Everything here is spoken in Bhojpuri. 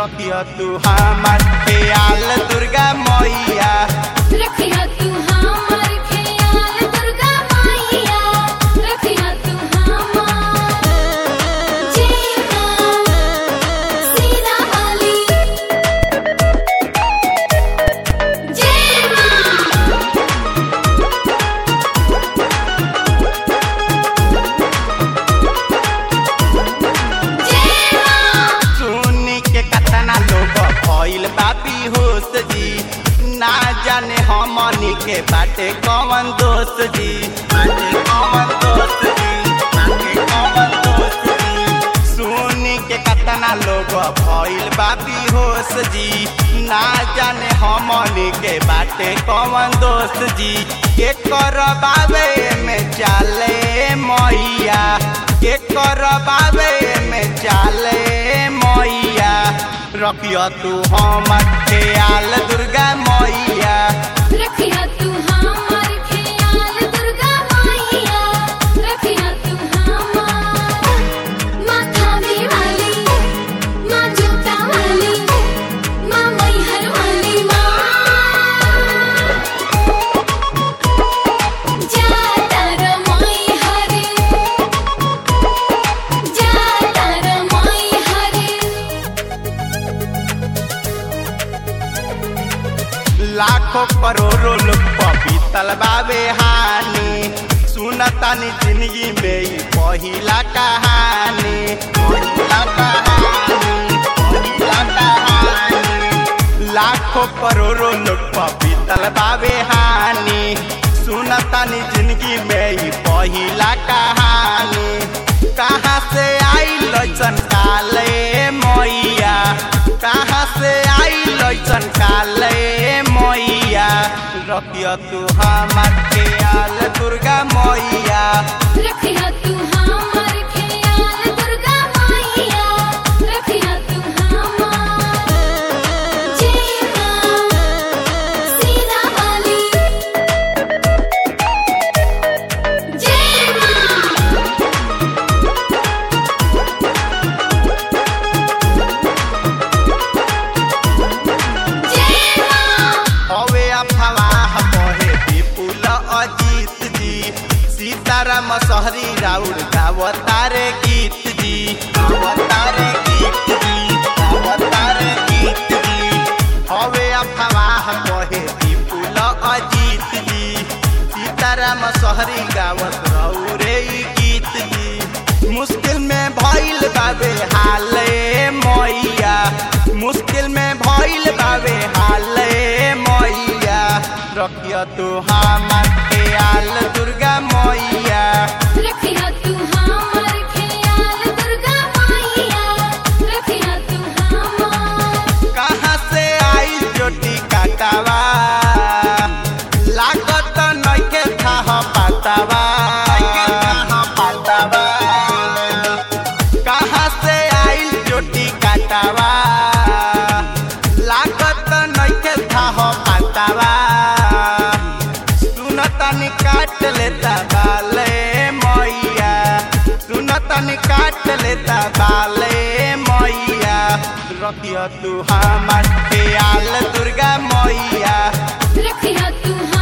रखियो तू हमार ख्याल दुर्गा मैया रखिया तू हमार ख्याल दुर्गा मैया रखिया तू हमार जीना सीना वाली जीना जीना सुनी के कतना लोग भइल बापी होश जी ना जाने हमनी के बाटे कौन दोस्त जी बाटे कौन दोस्त जी बाटे कौन दोस्त जी सुनी के कतना लोग भइल बापी होश जी ना जाने हमनी के बाटे कौन दोस्त जी के करबावे में चाले मैया के करबावे में चाले मैया रखियो तू हमर ख्याल दुर्गा मैया रखिया तू हमार ख्याल दुर्गा मैया रखिया तू हमार माथा में वाली माँ जूता वाली माँ मैहर वाली माँ जाता रे मैहर जाता रे मैहर लाखों करोड़ों लोग पपीतल बाबे हानि सुनतानी जिंदगी में ई पहिला कहानी पहिला कहानी पहिला कहानी लाखों करोड़ों लोग पपीतल बाबे हानि सुनतानी जिंदगी में ई पहिला कहानी कहाँ से आई लैसन काले मैया कहाँ से आई लैसन काले मैया रखियो तू हमार ख्याल दुर्गा मैया रखिया तू हमार ख्याल दुर्गा मैया रखिया तू हमार जीना सीना वाली जीना जीना हवे अफवाह कहे विपुल अजीत जी सीताराम सहरी राउर गावतारे गीत जी गावतारे गीत जी गावतारे गीत जी हवे अफवाह कहे विपुल अजीत जी सीताराम सहरी गावत रौरे ई गीत जी मुश्किल में भइल बाबे हाले मैया मुश्किल में भइल बाबे हाले मैया रखियो तू हमार ख्याल दुर्गा मैया रखिया तू हमार ख्याल दुर्गा मैया रखिया तू हमार कहाँ से आई जोटी काटावा लागत नइखे थाह पातावा पातावा कहाँ से आई जोटी काटावा लागत नइखे थाह पातावा सुनतनी काट लेता बाले मैया सुनतनी काट लेता बाले मैया रखियो तू हमार ख्याल दुर्गा मैया रखिया तू